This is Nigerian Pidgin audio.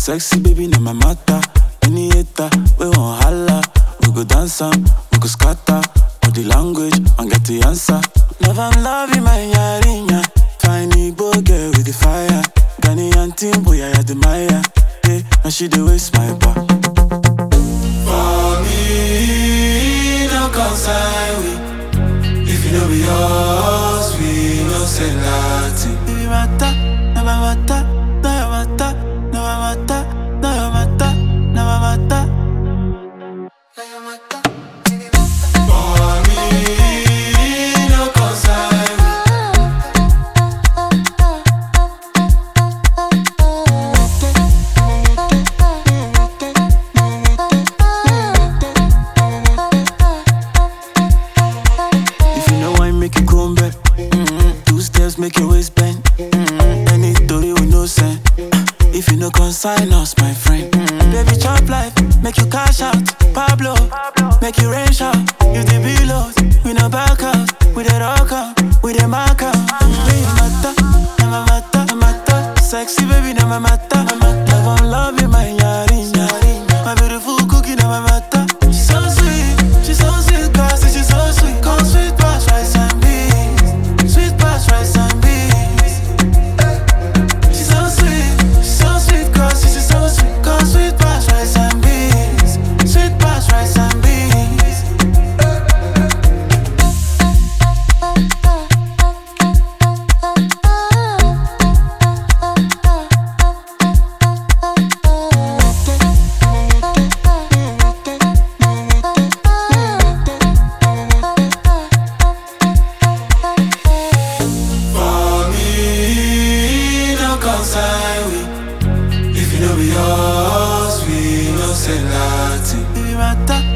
sexy baby, na my matter. Any hater, we won't holla. We go dance am, we go scatter. Body language, and get the answer. Love and love in my yarinya. Fine Igbo girl with the fire. Ghanaian team, boy, I admire. Yeah, now she the waste my bar. For me, no concern we. If you know be yours, we no say nothing. Baby, mata, na my mata, na your mata, na my mata, na your mata, na my mata. Na your mata. For me, no concern we. If you know why make you come back, mm-hmm. two steps make your waist bend. Mm-hmm. Any story with no sense. If you no consign us, my friend, mm-hmm. baby chop life, make you cash out. Pablo, make you rain shout. You the below, we no back out. We the rock out, we the mark out. Baby mata, na my mata, na mata. Sexy baby, na my mata, na mata. Love and love you, my yarinya. My beautiful cookie, na my mata. She's so sweet, she's so sweet, classy, she's so sweet. Come sweet past rice and beans, sweet past rice and beans. She's so sweet, she's so sweet, classy, she's so sweet. Come sweet past rice and beans, sweet past rice and beans. For me, no concern we. If you know be yours, we no say nothing. Baby, mata,